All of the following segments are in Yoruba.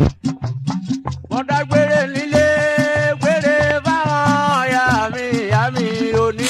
mo dágbére nílé gbére fáwọn ọ̀yà mi ìyá mi onínú.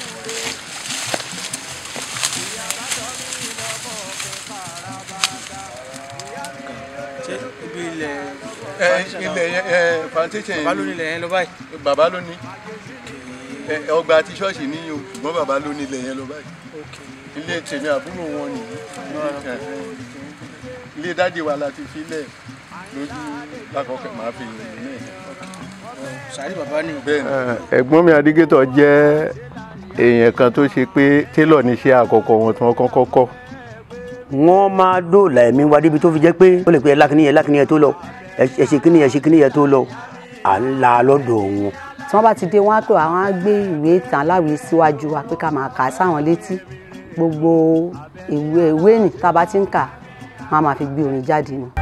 ṣé ibi ilẹ̀ ẹ ilẹ̀ yẹn ẹ plantation yẹn bàbá ló nílẹ̀ yẹn lọ báyìí. bàbá ló ní ẹ ọgbà tí ṣọ́ọ̀ṣì ní o ṣùgbọ́n bàbá ló ní ilẹ̀ yẹn lọ báyìí ilé tèmi àbúrò wọn nìyí ẹ, ilé dáàdi wa la ti filẹ̀ lójú lákọ̀ọ́kẹ́ máa fi ìrìn náà sàrí bàbá ni. bẹ́ẹ̀ ni. ẹ̀gbọ́n mi adigetọ̀ jẹ́ èèyàn kan tó ṣe pé télọ̀ níṣẹ́ àkọ́kọ́ wọn tí wọ́n kọ́kọ́ kọ́ wọ́n máa dóòlà ẹ̀mí wa débi tó fi jẹ́ pé ó lè pe ẹ lákìní yẹn lákìní yẹn tó lọ ẹ ẹ ṣe kíní yẹn ṣe kíní yẹn tó lọ à ń la lọ́dọ̀ wọn. tí wọ́n bá ti dé wọ́n á pè wá wọ́n á gbé ìwé ìtàn aláwìí síwájú wa pé ká máa kà á sáwọn létí gbogbo ìwé ìwé nì tá a bá ti ń kà wọ́n á máa fi gbé orin jáde ni.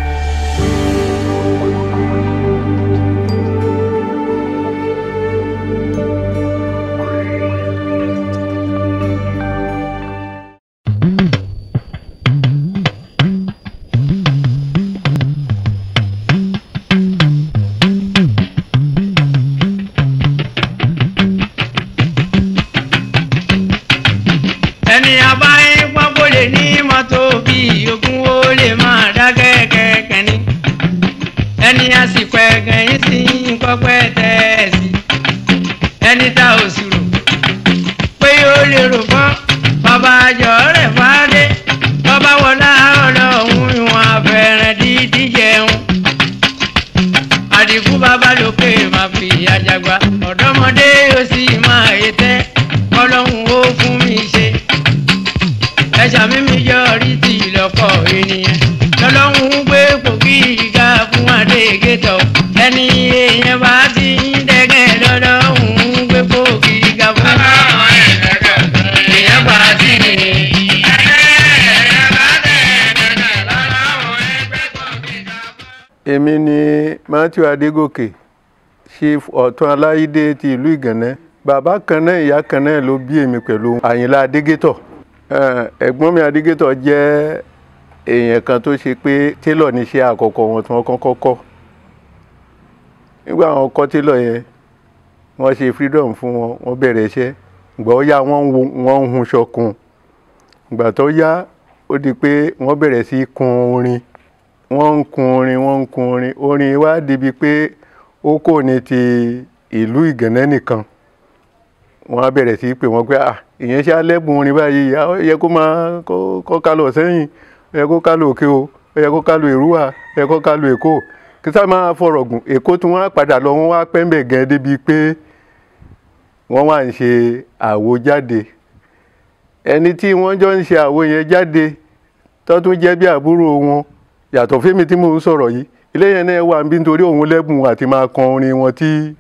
ẹni abáyé pápó lè ní mọ́tò bí ogún ó lè máa dá kẹ́kẹ́kẹ́ ní. ẹni àsìkò ẹ̀gàn yín sí pọ́pẹ́ tẹ̀sí. ẹni tá ò sì rò pé yóò lè rò fọ́ bàbá àjọ rẹ̀ fáadé bàbá wọlá ọlọ́run ìwọ̀n àfẹ́rẹ́ dídí jẹun. àdìgún bàbá lókè máa fi àjàgbá ọ̀dọ́mọdé yóò sì máa yé tẹ́ ọlọ́run ó fún mi ṣe ẹ̀ṣà mímí yọrí ti lọ́pọ̀ ènìyàn lọ́lọ́run gbé pòkì ìga fún adégétọ̀ ẹni èèyàn bá ti ń dẹ́gẹ́ lọ́lọ́run gbé pòkì ìga fún èèyàn bá ti ń èmi ni matthew adégòkè chief ọ̀tún aláyídé ti ìlú ìgànnẹ́ bàbá kan náà ìyá kan náà ló bí èmi pẹ̀lú àyìnlá adégétọ̀ Eh, ẹ̀gbọ́n mi adégétọ̀ jẹ́ èèyàn kan tó ṣe pé télọ̀ níṣẹ́ àkọ́kọ́ wọn tí wọ́n kọ́kọ́ kọ́ nígbà wọn kọ́ télọ̀ yẹn wọ́n ṣe freedom fún wọn wọ́n bẹ̀rẹ̀ iṣẹ́ ìgbà ó yá wọ́n ń wo- wọ́n ń hun ṣọkun ìgbà tó yá ó di pé wọ́n bẹ̀rẹ̀ sí í kun orin wọ́n ń kun orin wọ́n ń kun orin orin wá débi pé ó kò ní ti ìlú ìgànnẹ́ nìkan wọ́n á bẹ̀rẹ̀ sí í pè wọ́n pé à ìyẹn ṣe alẹ́bùn orin báyìí à, ó yẹ kó máa kó kó ká lọ sẹ́yìn ó yẹ kó ká lọ òkè o ó yẹ kó ká lọ èrúwà ó yẹ kó ká lọ èkó kí sá máa fọ̀rọ̀ gùn èkó tí wọ́n á padà lọ wọ́n wá pẹ́ńbẹ̀ gan débi pé wọ́n wá ń ṣe àwo jáde ẹni tí wọ́n jọ ń ṣe àwo yẹn jáde tó tún jẹ́ bí àbúrò wọn yàtọ̀ fẹ́mi tí mò ń sọ̀rọ̀ yìí ilé yẹn náà wà níbi nítorí òun lẹ́bùn àti máa kan orin wọn tí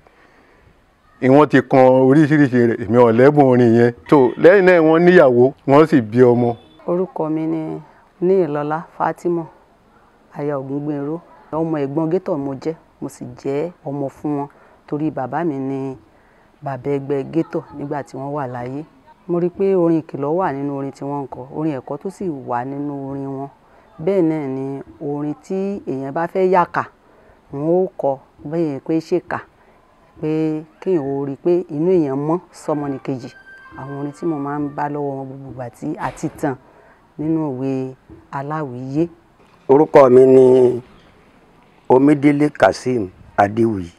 ìwọ́n ti kan oríṣiríṣi rẹ̀ èmi ò lẹ́bùn orin yẹn tó lẹ́yìn náà wọ́n níyàwó wọ́n sì bí ọmọ orúkọ mi ni níìlọlá fatima aya ògúngbẹ̀rọ ọmọ ẹ̀gbọ́n gétọ̀ mo jẹ́ mo sì jẹ́ ọmọ fún wọn torí bàbá mi ni bàbá ẹgbẹ́ gétọ̀ nígbà tí wọ́n wà láyé mo rí i pé orin ìkìlọ̀ wà nínú orin tí wọ́n ń kọ orin ẹ̀kọ́ tó sì wà nínú orin wọn bẹ́ẹ̀ náà ni orin tí èèyàn bá fẹ́ yàkà wọn ó kọ bẹ́ẹ̀ pé ṣèkà pé kéèyàn ó rí i pé inú èèyàn mọ́ sọmọnìkejì àwọn orin tí mo máa ń bá lọ́wọ́ wọn gbogbo ìgbà tí àti tàn nínú ìwé aláwìyé orúkọ mi ni omidele kazeem adéwì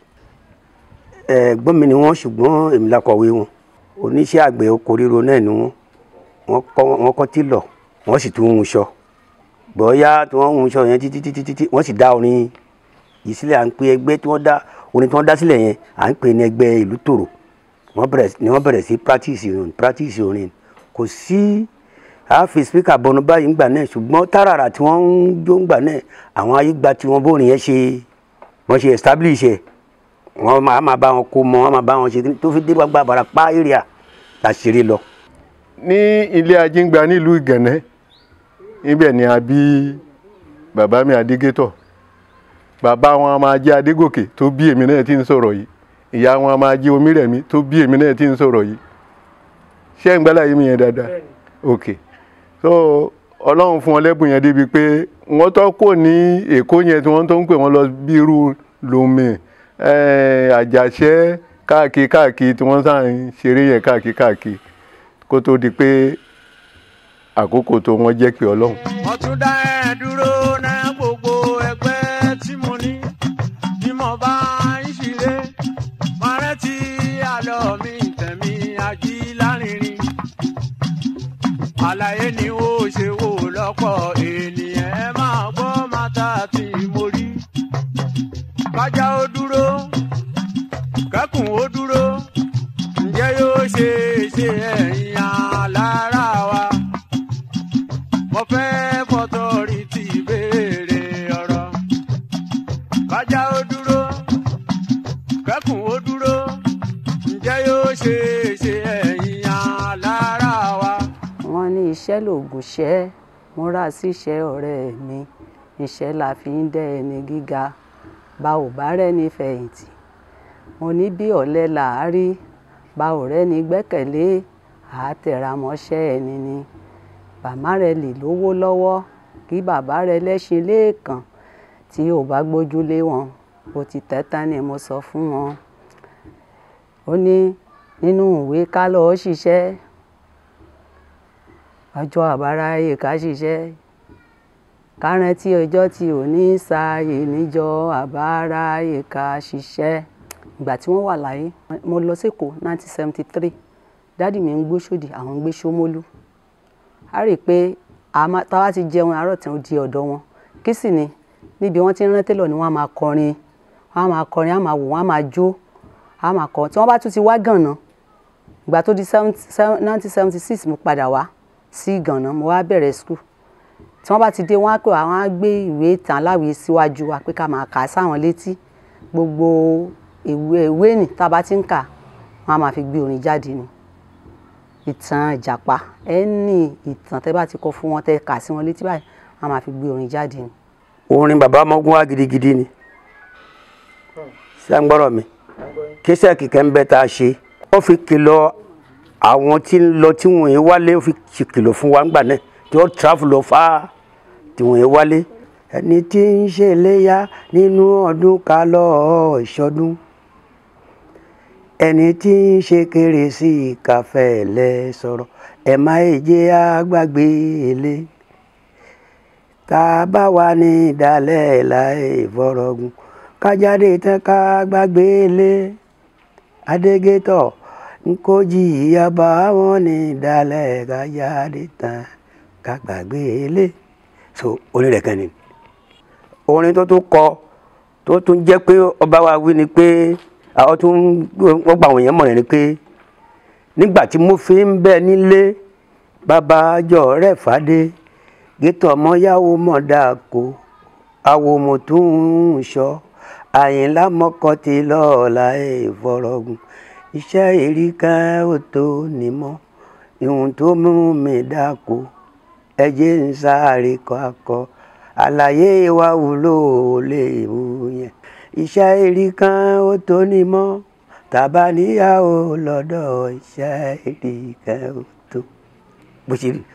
ẹ̀gbọ́n mi ni wọ́n ṣùgbọ́n èmi la kọ̀wé wọn oníṣẹ́ àgbẹ̀ oko ríro náà ni wọ́n wọ́n kọ́ wọ́n kọ́ tìlọ̀ wọ́n sì tún ń ṣọ bọ́yá tí wọ́n ń ṣọ yẹn títí títí títí wọ́n sì dá orin yìí sílẹ̀ à ń pe ẹgbẹ́ tí wọ́n dá orin tí wọ́n dá sílẹ̀ yẹn à ń pè ní ẹgbẹ́ ìlú tòrò wọ́n bẹ̀rẹ̀ ni wọ́n bẹ̀rẹ̀ sí practice orin practice orin kò sí a fi speaker bọnu báyìí ńgbà náà ṣùgbọ́n tààràrà tí wọ́n ń jó ńgbà náà àwọn ayé gba tí wọ́n bórin yẹn ṣe wọ́n ṣe establish ẹ̀ wọ́n máa máa bá wọn kó mọ wọ́n máa bá wọn ṣe kíní, tó fi dé gbàgbà Ìbàràpá area la ṣeré lọ. ní ilé ajíngbà nílùú ìgànnẹ́ níbẹ̀ ni a bí bàbá mi adégétọ̀ bàbá wọn a máa jẹ́ adégòkè tó bí èmi náà tí ń sọ̀rọ̀ yìí ìyá wọn a máa jẹ́ omírẹ̀mí tó bí èmi náà tí ń sọ̀rọ̀ yìí ṣé ń gbálà yìí mi yẹn dáadáa ok so ọlọ́run fún wọn lẹ́bùn yẹn débi pé wọ́n tó kò ní èkó yẹn tí wọ́n tó ń pè wọ́n lọ bí irú lomé àjàṣẹ́ káàkiri káàkiri tí wọ́n sàn ń ṣeré yẹn káàkiri káàkiri kó tó di pé àkókò tó wọ́n jẹ́ pé ọlọ́run. wọ́n tún dá ẹ dúró náà gbogbo ẹgbẹ́ tí mo ní bí mo bá ń ṣeré máa rántí àlọ́ mi tẹ̀mí ají lárinrin àlàyé ni ó ṣe wò lọ́pọ̀ ènìyàn ẹ máa gbọ́ mátà tí mo rí kájà ó dúró kẹ́kùn ó dúró ǹjẹ́ yóò ṣe é ṣe ẹ̀yìn alára wa mo fẹ́ fọtọ́rì tí béèrè ọ̀rọ̀ kájà ó dúró kẹ́kùn ó dúró ǹjẹ́ yóò ṣe é ṣe ẹ̀yìn alára wa. wọ́n ní iṣẹ́ lògùn ṣẹ́ múra síṣẹ́ ọ̀rẹ́ mi iṣẹ́ la fi ń dẹ́ ẹni gíga bá ò bá rẹ́ni fẹ̀yìntì mo ní bí ọ̀lẹ làárí bá ò rẹ́ni gbẹ́kẹ̀lé àátẹ̀ramọ́ṣẹ́ ẹni ni bàmá rẹ lè lówó lọ́wọ́ kí bàbá rẹ lẹ́ṣin léèkàn tí ò bá gbójúlé wọn bó ti tẹ́tán ni mo sọ fún wọn ó ní nínú ìwé ká lọ́ọ́ ṣiṣẹ́ ọjọ́ àbáráyé ká ṣiṣẹ́ ká rántí ọjọ́ tí ò ní sáàyè níjọ́ àbáráyé ká ṣiṣẹ́ ìgbà tí wọ́n wà láyé mo lọ sẹ́kọ̀ọ́ 1973 dádì mi ń gbé sódì àwọn ń gbé sómólú a rí i pé táwa ti jẹun àárọ̀ tí wọ́n di ọ̀dọ̀ wọn kí sì ni níbi wọ́n ti ń rán télọ̀ ni wọ́n á máa kọrin wọ́n á máa kọrin á máa wò wọ́n á máa jó á máa kọ tí wọ́n bá tún ti wá gànà ìgbà tó di 1976 mo padà wá sí gànà mo wá bẹ̀rẹ̀ skul tí wọ́n bá ti dé wọ́n á pè wá wọ́n á gbé ìwé ìtàn aláwìí síwájú wa pé ká máa kà á sáwọn létí gbogbo ìwé ìwé nì tá a bá ti ń kà wọ́n á máa fi gbé orin jáde ni ìtàn ìjàpá ẹni ìtàn tẹ́ bá ti kọ fún wọn tẹ́ kà sí wọn létí báyìí wọ́n á máa fi gbé orin jáde ni. orin bàbá ọmọgún wa gidigidi ni ṣé ń gbọ́rọ̀ mi kíṣẹ́ kìkẹ́ ń bẹ́ tá a ṣe ó fi kìlọ̀ àwọn tí ń lọ tí wọ́n yẹn wálé ó fi kìlọ̀ fún wa ńgbà náà tí ó travel lọ fá tí wọ́n yẹn wálé ẹni tí ń ṣe léyà nínú ọdún ká lọ ìṣọdún ẹni tí ń ṣe kérésì káfẹ́ lẹ sọ̀rọ̀ ẹ má jẹ́ àgbàgbé ilé tá a bá wà ní ìdálẹ́ láì fọ́rọ̀gùn kájáde tán ká gbàgbé ilé adégétọ̀ nkó jìyà bá wọn ní ìdálẹ́ kájáde tán ká gbàgbé ilé so orin rẹ̀ kan ni orin tó tún kọ tó tún jẹ́ pé ọba wa wí ni pé àwọn tó ń wọ́n gba àwọn èèyàn mọ̀ràn ni pé nígbà tí mo fi ń bẹ nílé bàbá àjọ rẹ̀ fàdé gétò ọmọyàwó mọ̀dàkó àwo mo tún ń sọ àyìnlá mọ́kàn ti lọ́ọ̀la ìfọ̀rọ̀gùn iṣẹ́ èrí kan ò tó nímọ̀ ìhun tó mú mi dáko ẹjẹ́ ń sáré kọ́ akọ àlàyé wa wúlò lè wú yẹn iṣẹ́ èrí kan ó tó ní mọ́ tàbá níyàwó lọ́dọ̀ iṣẹ́ èrí kan ó tó bó ṣe rí.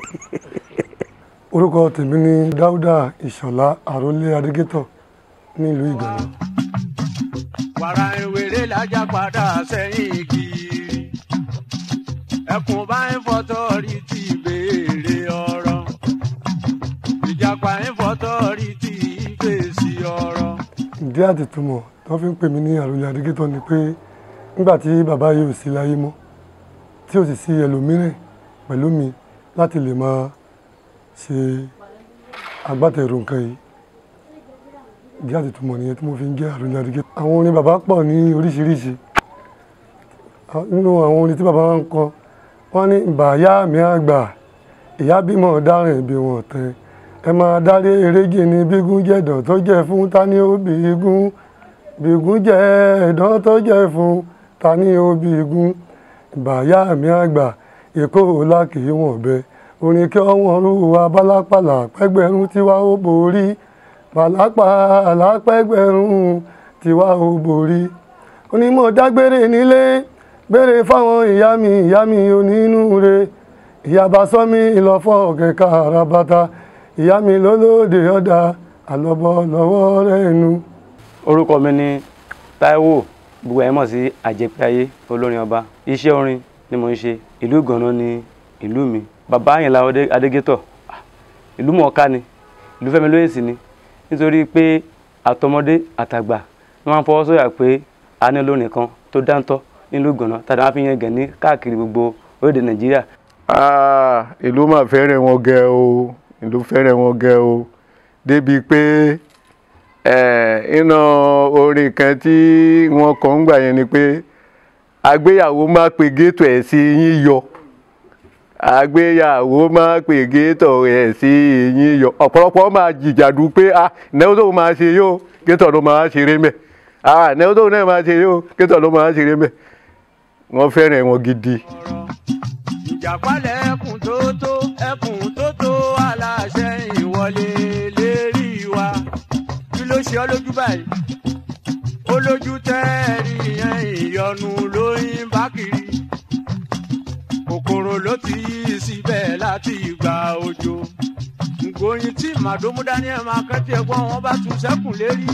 orúkọ tèmi ni dáúdà ìṣọ̀lá àrólé adégétọ̀ nílùú ìgbàlá. wàrà ìwéré lájà padà sẹ́yìn kiri ẹkùn bá ń fọtọ́ rí ti béèrè ọ̀rọ̀ ìjàpá ń fọtọ́ rí ti fèsì ọ̀rọ̀. ìdí àtìtúmọ̀ tí wọ́n fi ń pè mí ní àròlé adégétọ̀ ni pé nígbà tí bàbá yìí ò sí láyé mọ́ tí ò sì sí ẹlòmíràn pẹ̀lú mi láti lè máa ṣe agbátẹrù nǹkan yìí ìdí àtìtúmọ̀ nìyẹn tí mo fi ń jẹ́ àròlé adégétọ̀. àwọn orin bàbá pọ̀ ní oríṣiríṣi nínú àwọn orin tí bàbá wa ń kọ wọ́n ní bàyá mi àgbà ìyá bímọ dárìn bí wọn tẹ ẹ máa dárí eréjì ní bígún jẹ̀dọ̀ tó jẹ́ fún tani ó bígún bígún jẹ́ ẹ̀dán tó jẹ́ fún tani ó bígún bàyá mi àgbà èkó lákì wọ̀n bẹ orin kí wọ́n rú wa bálápàlà pẹ́gbẹ̀rún tiwa ó borí pàlápàlà pẹ́gbẹ̀rún tiwa ó borí onímọ̀ dágbére nílé béèrè fáwọn ìyá mi ìyá mi onínúure ìyá bá sọ mí ìlọ́fọ́ ọ̀kẹ́ka àràbàtà ìyá mi lólóde ọ̀dà àlọ́bọ̀ lọ́wọ́ rẹ̀ nu. orúkọ mi ni Táíwò gbogbo ẹ̀ mọ̀ sí àjẹpẹ́ayé olórin ọba iṣẹ́ orin ni mo ń ṣe ìlú Ìgànnà ni ìlú mi bàbá Àyìnlá Adé- Adégétọ̀ ah, ìlú mọ̀ọ́ká ni ìlú Fẹ́mi Lóyèsì ni nítorí pé àtọmọdé àtàgbà wọ́n máa ń fọwọ́ sọ̀yà pé a ní olórin kan tó dáńtọ́ nílùú Ìgànnà tàbí wọ́n fi yẹn gẹ̀ ní káàkiri gbogbo orílẹ̀-èdè Nàìjíríà Ah, ìlú mà fẹ́rẹ̀ wọn gẹ o ìlú fẹ́rẹ̀ wọn gẹ o débi pé eh, iná orin kan tí wọ́n kọ́ ń gbà yẹn ni pé àgbéyàwó má pe géètò ẹ̀ sí yín yọ àgbéyàwó má pe géètò ẹ̀ sí yín yọ ọ̀pọ̀lọpọ̀ máa jìjàdù pé ah ìnáwó tó máa ṣe yóò géètò ló máa ṣeré mẹ́ ah ìnáwó tó náà máa ṣe yóò géètò ló máa ṣeré mẹ́ wọ́n fẹ́rẹ̀ wọn gidi. ìjàpálẹ̀ ẹkùn tó tó ẹkùn tó tó aláṣẹ ìwọlé lérí wa kí ló ṣe ọ́ lójú báyìí ó lójú tẹ́ẹ̀rí yẹn ìyọnu lóyún bá kiri kòkòrò ló ti yí síbẹ̀ láti ìgbà òjò ngóyin tí màdómú daniel máa kẹ́tì ẹ̀gbọ́n wọn bá tún sẹ́kùn lérí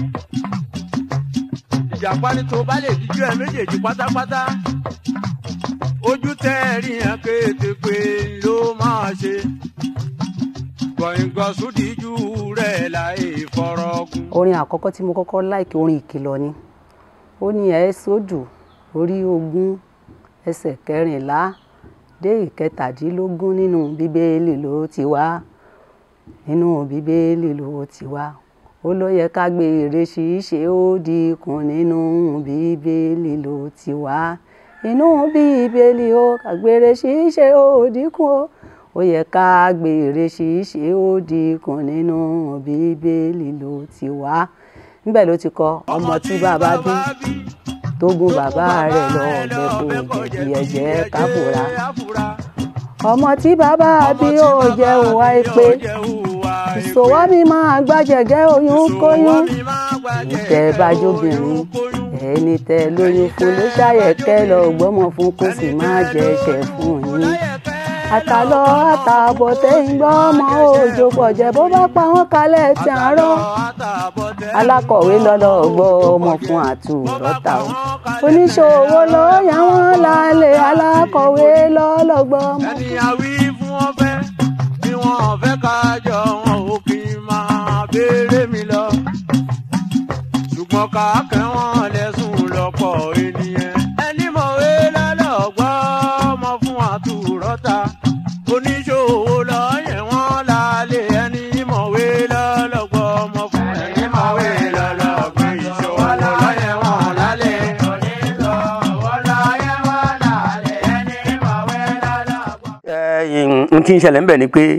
ìjàpá ní tó bá lè díjú ẹ̀ méjèèjì pátápátá ojú tẹ́ẹ̀rí yẹn kété pé ló máa ṣe gbọ̀ngàn díjú rẹ̀ láì fọ́rọ́gùn. orin àkọ́kọ́ tí mo kọ́kọ́ láìkí orin ìkìlọ̀ ni ó ní ẹ̀ sódù orí ogún ẹsẹ̀ kẹrìnlá dé ìkẹtàdínlógún nínú bíbélì ló ti wá nínú bíbélì ló ti wá ó ló yẹ ká gbé èrè ṣíṣe ó dínkù nínú bíbélì ló ti wá inú bíbélì ó kàgbére ṣíṣe ó dínkù ó ó yẹ ká gbèrè ṣíṣe ó dínkù nínú bíbélì ló ti wá níbẹ̀ ló ti kọ ọmọ tí bàbá bí tógun bàbá rẹ̀ lọ ọ̀bẹ kò jẹ̀bi ẹ̀jẹ̀ káfùrà ọmọ tí bàbá bí ó jẹ́ òwà èpè ìṣòwò mi máa gbàjẹ̀gẹ́ oyún kóyún ìtẹ̀ bájóbìnrin ẹni tẹ lóyún fún ló ṣàyẹ̀kẹ́ lọ gbọ́mọ fún kó sì má jẹ́ ẹ̀ṣẹ̀ fún yín àtàlọ́ àtààbọ̀ tẹ́yìn gbọ́ ọmọ òòjò pọ̀jẹ́ bó bá pa wọ́n kalẹ̀ tí à ń rọ́ alákọ̀wé lọ́lọ́ gbọ́ ọmọ fún àtúrọ́tà o oníṣòwò ló yà wọ́n lálẹ́ alákọ̀wé lọ́lọ́ gbọ́ ọmọ. ẹni àwí fún wọn fẹ́ bí wọn fẹ́ ká jọ wọn ò kì í máa béèrè mi lọ ṣùgbọ́n ká kẹ́ wọn lẹ́sùn lọ́pọ̀ ènìyàn ẹni mọ̀wé lọ́lọ́gbọ́ ọmọ fún àtúrọ́ta oníṣòwò lọ́yẹ̀ wọ́n lálẹ́ ẹni mọ̀wé lọ́lọ́gbọ́ ọmọ fún ẹni mọ̀wé lọ́lọ́gbọ́ ìṣòwò lọ́yẹ̀ wọ́n lálẹ́ oníṣòwò lọ́yẹ̀ wọ́n lálẹ́ ẹni mọ̀wé lọ́lọ́gbọ́. n tí ń ṣẹlẹ̀ ń bẹ̀ ni pé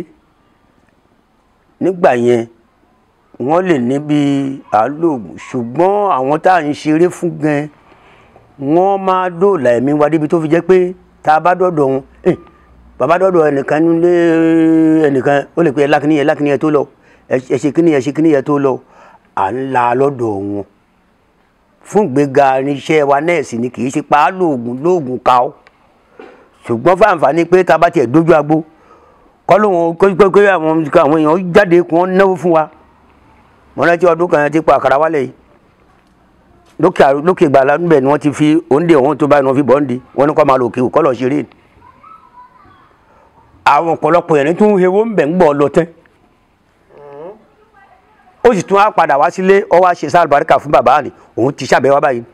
nígbà yẹn wọ́n lè ní bí àálòògùn ṣùgbọ́n àwọn tá à ń ṣeré fún gan wọ́n máa dóòlà ẹ̀mí wa débi tó fi jẹ́ pé tá a bá dọ́dọ̀ wọn eh, bàbá dọ́dọ̀ ẹnìkan nílé ẹnìkan ó lè pe ẹ lákìní yẹn lákìní yẹn tó lọ ẹ ṣe kíní yẹn ṣe kíní yẹn tó lọ à ń la lọ́dọ̀ wọn fún ìgbéga irinṣẹ́ wa nẹ́ẹ̀sì ni kì í ṣe pa á lóògùn lóògùn ká ọ́ ṣùgbọ́n fáǹfààní pé tá a bá tiẹ̀ dójú agbo kọ́ lóun kó pé àwọn àwọn èèyàn jáde kí wọ́n náwó fún wa mo rántí ọdún kan ti pa àkàrà wálẹ̀ yìí lókè àrò- lókè ìgbàlá níbẹ̀ ni wọ́n ti fi òǹdè ọ̀hún tó báyìí ni wọ́n fi bọ́ǹdì wọ́n ní kọ́ máa lò kí kọ́ lọ ṣeré ni. àwọn ọ̀pọ̀lọpọ̀ yẹn ní tún hewó ń bẹ̀ ń gbọ́ lọ tẹ́ ó sì tún á padà wá sílé ọ wá ṣe sáà àlùbáríkà fún bàbá ni òun ti ṣàbẹ̀wá báyìí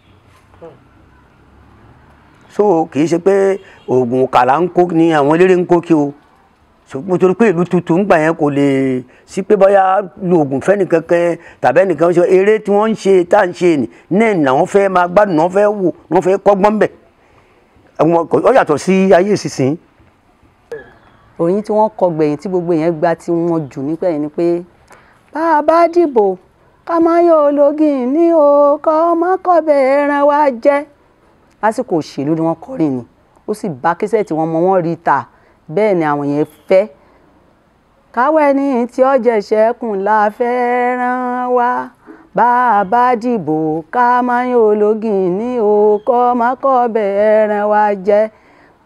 so kì í ṣe pé oògùn kàlà ń kó ni àwọn eléré ń kó kí o ṣùgbọ́n torí pé ìlú tuntun ń gbà yẹn kò lè sí pé bóyá lo oògùn fẹ́ nìkankan tàbí ẹnìkan ṣe eré tí wọ́n ń ṣe tá à ń ṣe nì náà ni àwọn fẹ́ máa gbádùn náà fẹ́ wò náà fẹ́ kọ́gbọ́n bẹ̀ àwọn kò- ó yàtọ̀ sí ayé ìsinsìnyí. òyìn tí wọ́n kọ gbẹ̀yìn tí gbogbo yẹn gba tí wọ́n jù nígbà yẹn ni pé bá a bá dìbò ká má yọ ológin ní o kọ́ má kọ́bẹ̀ ẹran wa jẹ́ lásìkò òṣèlú ni wọ́n kọrin ni ó sì bá kẹsẹ̀ tí wọ́n mọ wọ́n rí ta bẹ́ẹ̀ ni àwọn yẹn fẹ́ káwẹ́ ní tí ọjà ìṣẹ́kùn la fẹ́ ràn wá bá a bá dìbò ká má yọ ológin ní o kọ́ má kọ́bẹ̀ ẹran wa jẹ́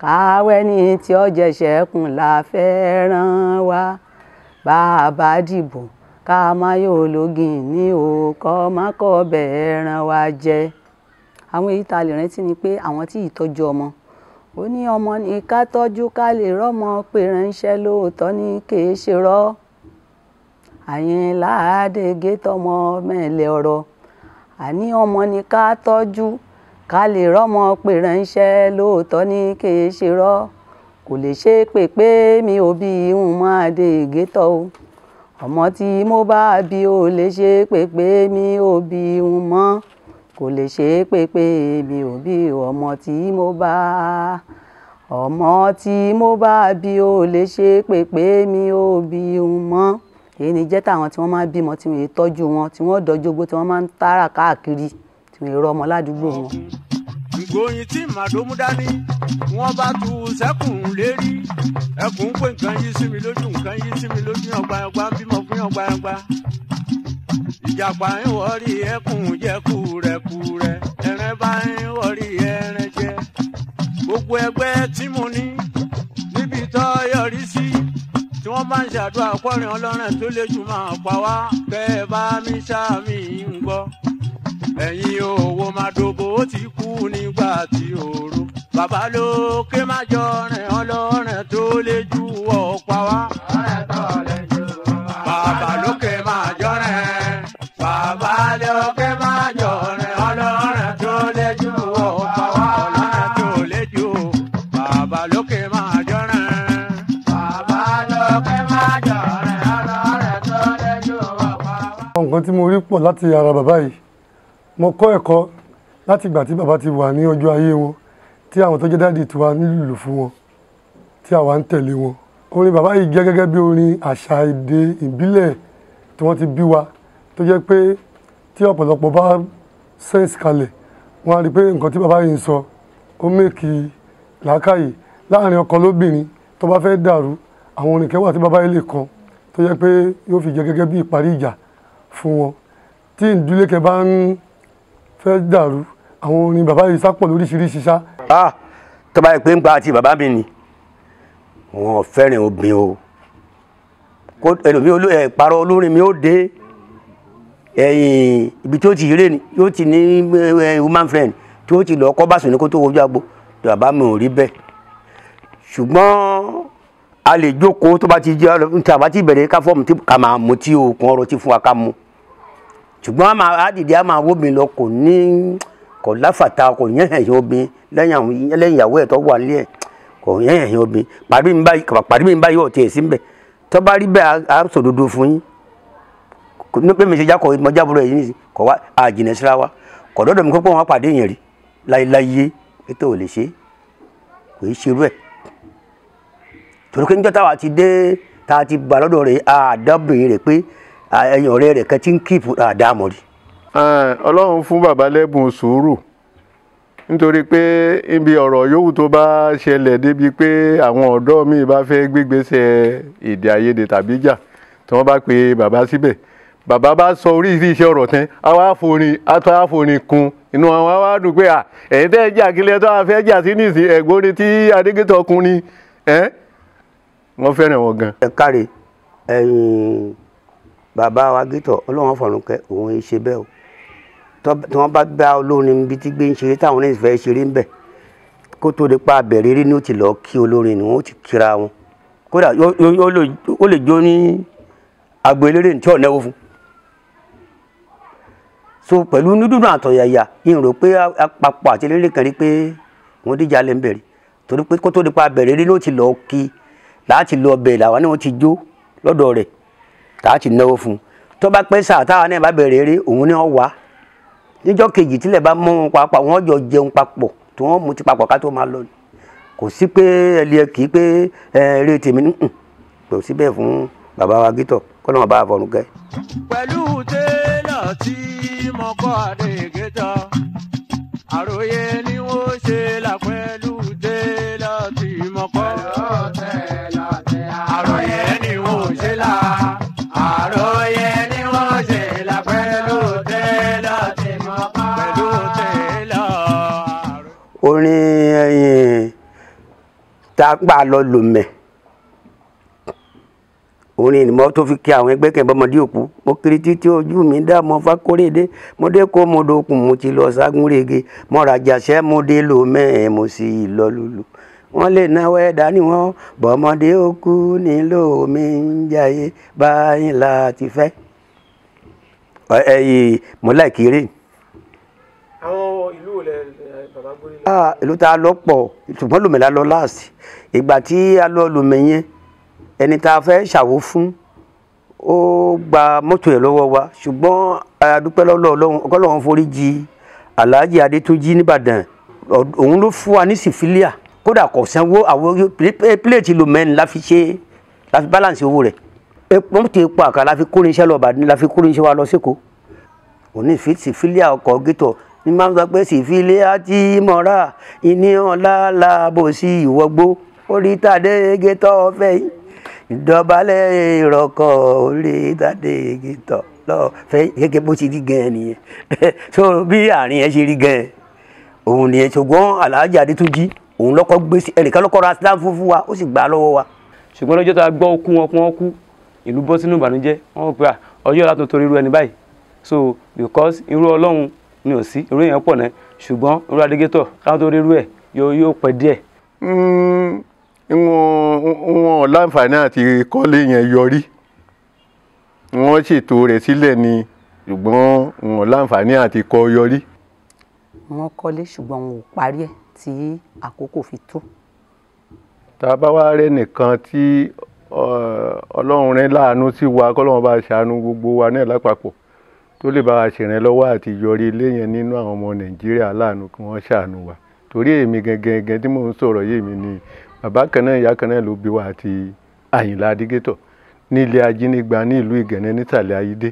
káwẹ́ ní tí ó jẹ̀ṣẹ̀ kùn la fẹ́ ràn wá bá a bá dìbò ká má yóò lógin ní òkọ́ má kọ́ bẹ́ẹ̀ ràn wá jẹ. àwọn èyí tá a lè rántí ni pé àwọn tí ìtọ́jú ọmọ ó ní ọmọ ní ká tọ́jú ká lè rọ́mọ pé ránṣẹ́ lóòótọ́ ní kèé ṣe rọ́ àyìnlá àdégé tọmọ mẹ́lẹ̀ ọ̀rọ̀ àní ọmọ ní ká tọ́jú ká lè rọ́mọ pé ránṣẹ́ lóòótọ́ ní kèé ṣe rọ́ kò lè ṣe pé pé mi ò bí ń máa dé gétọ̀ o ọmọ tí mo bá bí ò lè ṣe pé pé mi ò bí ń mọ́ kò lè ṣe pé pé mi ò bí ọmọ tí mo bá ọmọ tí mo bá bí ò lè ṣe pé pé mi ò bí ń mọ́ èyí ni jẹ́ táwọn tí wọ́n máa ń bímọ tí wọ́n yé tọ́jú wọn tí wọ́n dọ́jú ogbó tí wọ́n máa ń tààrà káàkiri tí wọ́n yé rọ́ ọmọ ládùúgbò wọn. ìgbóyin tí màdómú dání wọn bá tu sẹ́kùn lérí ẹkùn pé nǹkan yí sí mi lójú nǹkan yí sí mi lójú ọgbàyàngbà bímọ fún ọgbàyàngbà ìjàpá ń wọrí ẹkùn jẹ kúrẹkúrẹ ẹrẹ bá ń wọrí ẹrẹ jẹ gbogbo ẹgbẹ́ tí mo ní níbi tó yọrí sí tí wọ́n bá ń ṣàdúrà kọrin ọlọ́run tó lè jù máa pa wá kẹ́ ẹ bá mi ṣáàmì ń gbọ́ ẹ̀yin owó máa dòbò ó ti kú nígbà tí òru bàbá lókè má jọ rìn ọlọ́run tó lè jù ọ́ pa wá. bàbá lókè má jọ rìn bàbá lókè má jọ rìn ọlọ́run tó lè jù ọ́ pa wá. ọlọ́run tó lè jù bàbá lókè má jọ rìn. bàbá lókè má jọ rìn ọlọ́run tó lè jù ọ́ pa wá. àwọn nǹkan tí mo rí pọ̀ láti ara bàbá yìí mo kọ́ ẹ̀kọ́ láti ìgbà tí bàbá ti wà ní ọjọ́ ayé wọn tí àwọn tó jẹ́ dáàdì tiwa nílùú fún wọn tí àwa ń tẹ̀lé wọn orin bàbá yìí jẹ́ gẹ́gẹ́ bí orin àṣà èdè ìbílẹ̀ tí wọ́n ti bí wa tó jẹ́ pé tí ọ̀pọ̀lọpọ̀ bá sẹ́ǹsì kalẹ̀ wọ́n á rí i pé nǹkan tí bàbá yìí ń sọ ó mèkì làákàyè láàrin ọkọ lóbìnrin tó bá fẹ́ dàrú àwọn orin kẹwàá tí bàbá yìí lè kan tó jẹ́ pé yóò fi jẹ́ gẹ́gẹ́ bí ìparí ìjà fún wọn tí ìdílé kẹ bá ń fẹ́ dàrú àwọn orin bàbá yìí sápọ̀ lóríṣiríṣi ṣá. ah tó bá yẹ pé ń gba àti bàbá mi ni wọn ò fẹ́ràn obìnrin o kó ẹlòmíì olú ẹ̀ parọ́ olórin mi ó dé ẹ̀yìn ibi tí ó ti rè ní yóò ti ní eh, woman friend tí ó ti lọ kọ́ bàṣọ ní kó tó wojú agbo bàbá mi ò rí bẹ́ẹ̀ ṣùgbọ́n a lè jókòó tó bá ti jẹ́ ní tàbá ti bẹ̀rẹ̀ ká fọ́ọ̀mù tí ká máa mú tí òkun ọ̀rọ̀ ti fún wa ká mú ṣùgbọ́n a máa dìde a máa wóbìn lọ kò ní kò láfàtà kò yẹn ẹ̀yìn obìn lẹ́yìn àwọn lẹ́yìn ìyàwó ẹ̀ tó wà nílé ẹ̀ kò yẹn ẹ̀yìn obìn pàdé mi báyìí pàdé mi báyìí ọ̀tí ẹ̀ sí mbẹ̀ tó bá rí bẹ́ẹ̀ a sòdodo fún yín kò ní pé mi ṣe jákọ̀ mọ jábúrò ẹ̀yìn nìyí kò wá àjìnà síra wa kò dọ́dọ̀ mi kó pé wọ́n pàdé yẹn rí láyéláyé ètò ò lè ṣe kò í ṣerú ẹ̀ torí pé níjọ́ táwa ti dé tá a ti gbà lọ́dọ̀ rẹ̀ àdọ́bìnrin rẹ̀ pé ẹ̀yìn ọ̀rẹ́ rẹ̀ kan ti ń kíìpù àdámọ̀ rí. Ah, ọlọ́run fún bàbá lẹ́bùn sùúrù nítorí pé ibi ọ̀rọ̀ yòówù tó bá ṣẹlẹ̀ débi pé àwọn ọ̀dọ́ mi bá fẹ́ gbégbèsè èdè àìyedè tàbí jà tí wọ́n bá pe bàbá síbẹ̀ bàbá bá sọ oríṣiríṣi ọ̀rọ̀ tán àwa àforin àtọ́ àforin kun inú àwọn àwa dùn pé à ẹ̀yin tẹ́ ẹ jà kílẹ̀ tó a fẹ́ jà sí nìsín ẹ̀gbọ́n ni tí adégétọ̀ kun ni ẹ́ wọ́n fẹ́ràn wọn gan. ẹ káre ẹ̀yin bàbá wa gítọ̀ ọlọ́run fọ̀rùn kẹ òun ẹ ṣe bẹ́ẹ̀ o tọ́- tí wọ́n bá bá olórin ibi tí gbé ń ṣeré táwọn oníṣẹ́ fẹ́ ṣeré ń bẹ̀ kó tó di pa abẹ̀rẹ̀ eré ni ó ti lọ kí olórin ni wọ́n ó ti kíra wọn kódà yó- yó- yó lè- ó lè jó ní agbo eléré tí ò náwó fún so pẹ̀lú nídùnnú àtọ̀yàyà yìí rò pé àpapọ̀ àti eléré kan rí pé wọ́n díjà lẹ́ ń bẹ̀rẹ̀ torí pé kó tó di pa abẹ̀rẹ̀ eré ni ó ti lọ kí láti lọ bẹ̀ làwọn ni wọ́n ti jó lọ́dọ̀ rẹ̀ tá a ti náwó fún un tó bá pẹ́ sáà táwa náà bá bẹ̀rẹ̀ eré òun ni wọ́n wá níjọ́ kejì tílẹ̀ bá mọ́ wọn papọ̀ wọ́n jọ jẹun papọ̀ tí wọ́n mú ti papọ̀ ká tó máa lọ kò sí pé ẹlẹ́ kì í pé ẹ, eré tèmi nùn kò sí bẹ́ẹ̀ fún bàbá wa gítọ̀ kọ́ lọ́wọ́ bá a fọ̀rùn kẹ́. pẹ̀lú télọ̀ tí mo kọ́ àdégétọ̀ àròyé ni wọ́n ṣe là pẹ̀lú télọ̀ tí mo kọ́. àròyé ni wọ́n ṣe là àròyé ni wọ́n ṣe là pẹ̀lú télọ̀ tí mo kọ́. pẹ̀lú télọ̀. orin ẹyin tá a gbà lọ lòmẹ̀ orin ìnìmọ́ tó fi kí àwọn ẹgbẹ́ kẹ̀mbọ́mọdé òkú mo kiri títí ojú mi dá mọ fákórédé mo dé kó mo dokùn mo ti lọ ságúnrege mo rajà sẹ́ mo dé lò mẹ́ẹ̀ mo sì lọ lulu wọ́n lè náwó ẹ̀dá ni wọ́n bọ́mọdé òkú nílò mi ń jayé báyìí láti fẹ́ ẹ̀yìn mọ́lá ìkéré àwọn ìlú wo lẹ ẹ, bàbá gbórí lọ. ah ìlú tá a lọ pọ̀ ṣùgbọ́n lòmẹ̀ la lọ láàsì ìgbà tí a lọ lòmẹ̀ yẹn ẹni tá a fẹ́ ṣàwó fún ó gba mọ́tò ẹ̀ lọ́wọ́ wa ṣùgbọ́n a dúpẹ́ lọ́wọ́ Ọlọ́run ọgọ́lọ́run forí jì Alhaji Adétúnjí nìbàdàn Ọ- òun ló fún wa ní sífílíà kódà kò sanwó àwọn pílẹ̀tì lòmẹ̀ la fi ṣe la fi balance owó rẹ̀ epo mọ́tò epo àkàrà la fi kórin iṣẹ́ lọ Ìbàdàn la fi kórin iṣẹ́ wa lọ sẹ́kọ̀ọ́ òní fi sífílíà ọkọ̀ gẹ́tọ̀ ní máa ń sọ pé sífílíà tí mọ̀ra ìní ọ̀la làbò sí ìwọ́gbó orí tàdé gẹ́tọ̀ ọ̀fẹ́ yìí ìdọ̀bálẹ̀ ìrọ̀kọ̀ orí tàdé gẹ́tọ̀ lọ́fẹ́ gẹ́gẹ́ bó ti rí gan-an nìyẹn so bí àárín yẹn ṣe rí gan-an òun nìyẹn ṣùgbọ́n Alhaji Adétúnjí òun lọ́kọ́ gbé sí ẹnìkan lọ́kọ́ ra sílá fún fún wa ó sì gbà á lọ́wọ́ wa ṣùgbọ́n lọ́jọ́ tá a gbọ́ okú wọn kú wọn kú ìlú bọ́ sínú ìbànújẹ́ wọ́n rò pé à, ọjọ́ ọ̀la tó torí irú ẹni báyìí so because irú ọlọ́run ni ò sí irú èèyàn pọ̀ náà ṣùgbọ́n irú adégétọ̀ káwọn tó rí irú ẹ̀ yóò yóò pẹ́ díẹ̀ Mm, wọn wọn láǹfààní àti kọ́lé yẹn yọrí wọ́n ṣètò rẹ̀ sílẹ̀ ni ṣùgbọ́n wọn láǹfààní àti kọ́ yọrí. wọ́n kọ́lé ṣùgbọ́n wọn ò parí ẹ̀ tí àkókò fi tó. tá a bá wá rẹ́ nìkan tí ọ, ọlọ́run rẹ̀ láàánú sí wa kọ́lọ́run bá ṣàánú gbogbo wa náà lápapọ̀ tó lè bá wa ṣèrànlọ́wọ́ àti yọrí ilé yẹn nínú àwọn ọmọ nàìjíríà láàánú kí wọ́n ṣàánú wa torí èmi gangan gangan tí mò ń sọ̀rọ̀ yìí mi ni bàbá kan náà ìyá kan náà ló bí wa àti àyìnlá adégétọ̀ ní ilé ajínigbà ní ìlú ìgànnẹ́ nísàlẹ̀ ayídé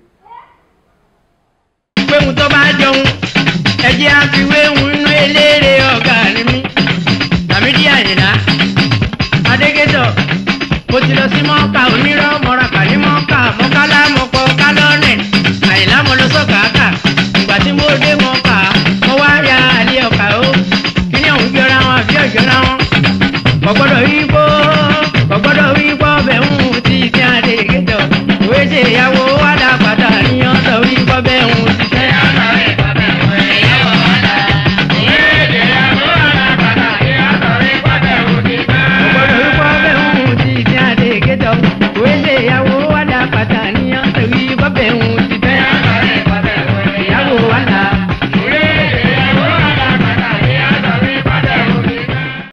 péhùn tó bá jọun ẹjẹ́ àfiwéhùn inú eléré ọ̀gá ni mí Lámídì Àyìnlá Adégétọ̀ mo ti lọ sí mọ́ọ̀ká onírọ́ mọ́ra pàdé mọ́ọ̀ká mọ́kálá mọ́pọ̀ kálọ́ọ̀nẹ̀ Àyìnlá mo lọ sọ́kàákà ìgbà tí mo dé mọ́ọ̀ká mo wá ya àlẹ́ ọ̀kà ó kí ni òun jọra wọn àbí ọ̀jọ̀ra wọn kò gbọ́dọ̀ rí bó kò gbọ́dọ̀ rí bó bẹ̀ ń ti ti Adégétọ̀ òwe ṣe ìyàwó